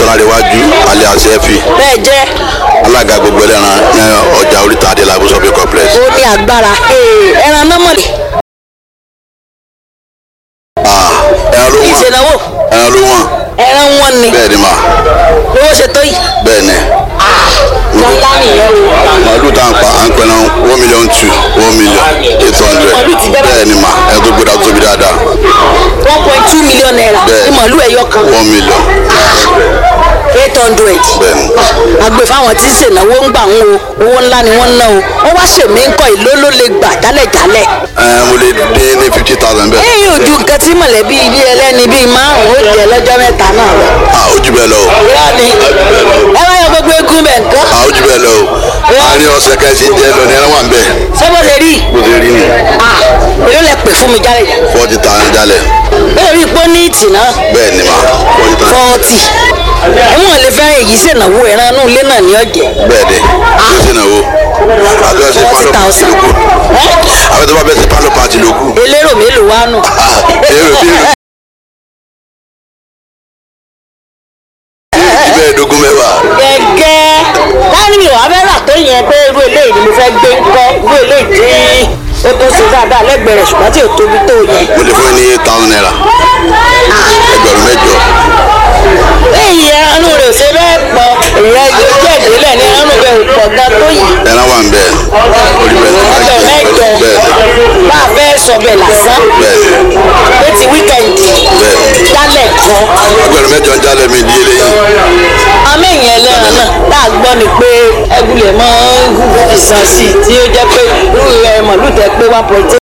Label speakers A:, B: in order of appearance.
A: ọlárẹ̀wájú alias efi
B: bẹ́ẹ̀ jẹ́
A: alága gbogbo ẹlẹ́ran ní ọjà oríta adélábù shopping complex.
B: ó ní agbára Ee, ẹran náà mọ̀lẹ́
A: Ah, ẹran ló wọ̀n
B: ìṣèlówó
A: ẹran ló wọ̀n
B: ẹran wọn ni
A: bẹ́ẹ̀ ni mà
B: owó ṣe tó yìí
A: bẹ́ẹ̀ ni
B: lọ́lá nìyẹn o
A: màálù tá à ń pa à ń pẹ́ náà one million two one million eight hundred
B: Màálù ti bẹ́ẹ̀
A: bẹ́ẹ̀ ni mà ẹ tó gbéra tó tóbi dáadáa
B: one point two million naira
A: Bẹ́ẹ̀.
B: ní màálù ẹ̀yọ kan
A: one million
B: eight hundred
A: bẹ́ẹ̀ ni
B: àgbẹ̀ fáwọn tí ń ṣènáwó ń gbà ń wo owó ńlá ni wọ́n ń ná o wọ́n wá ṣèmí ń kọ́ ìlú ló lè gbà jálẹ̀jálẹ̀.
A: ẹ mo lè dé ní fifty thousand bẹ́ẹ̀
B: ẹ̀yìn ojú nǹkan tí mọ̀lẹ́bí ilé ẹlẹ́ni bíi márùn-ún ó jẹ́ lọ́jọ́ mẹ́ta náà lọ.
A: ah ojú bẹ́ẹ̀ lọ o
B: irọ́ ni ẹ bá yọ gbogbo egun bẹ̀ nǹkan
A: ah ojú bẹ́ẹ̀ lọ o àárín ọ̀sẹ̀ kẹsì jẹ́ lọ ní ẹran wà ń bẹ̀
B: ṣé bó ṣe rí
A: bó ṣe rí ni
B: ah èló lẹ pè fún mi jálẹ̀
A: forty thousand jalè
B: bẹ́ẹ̀ rí ipò ní ìtì náà
A: bẹ́ẹ̀ ni mà forty thousand
B: fọ́ọ̀tì ẹ̀wọ̀n lè fẹ́ èyí ṣènáwó ẹran inú ilé náà ní ọ̀jẹ̀
A: bẹ́ẹ̀ dẹ̀ yóò ṣe náà o àti ọ̀sẹ̀
B: forty
A: pálọ̀ pàtì
B: thousand
A: lókù àwọn tó bá bẹ́ẹ̀ sí pálọ̀ pàtì lókù
B: elérò mélòó wá nù.
A: èrò bí ìbẹ́ẹ̀dógún mẹ́wàá
B: gẹ́gẹ́ táwọn mi ò wá fẹ́ rà tó yẹn pé irú eléyìí ni mo fẹ́ gbé ńkọ́ irú eléyìí tí ó tó ṣe dáadáa lẹ́gbẹ̀ẹ́ rẹ̀ ṣùgbọ́n tí ò tóbi tó yẹn.
A: mo lè fún ẹ ní eight thousand naira ẹgbẹ̀rún mẹ́jọ
B: èyí ẹranú rẹ̀ ò ṣe bẹ́ẹ̀ pọ̀ ìyẹn jẹ́ ìdílẹ̀ ní ẹranú rẹ̀ ò pọ̀ gan tó yìí.
A: ẹran wà ń bẹ̀ orí bẹ́ẹ̀
B: ẹgbẹ̀rún mẹ́jọ
A: bẹ́ẹ̀
B: bá a fẹ́ sọ bẹ́ẹ̀ lásán
A: bẹ́ẹ̀
B: pé ti wíkẹ̀ndì
A: bẹ́ẹ̀
B: jálẹ̀ kan.
A: ẹgbẹ̀rún mẹ́jọ ń jálẹ̀ mi di eléyìí
B: àmì ìyẹn lẹ́ran náà tá a gbọ́ ni pé ẹgúlẹ̀ mọ́ ìsàn sí i tí ó jẹ́ pé irú ẹ̀ mọ̀lúù tẹ pé one point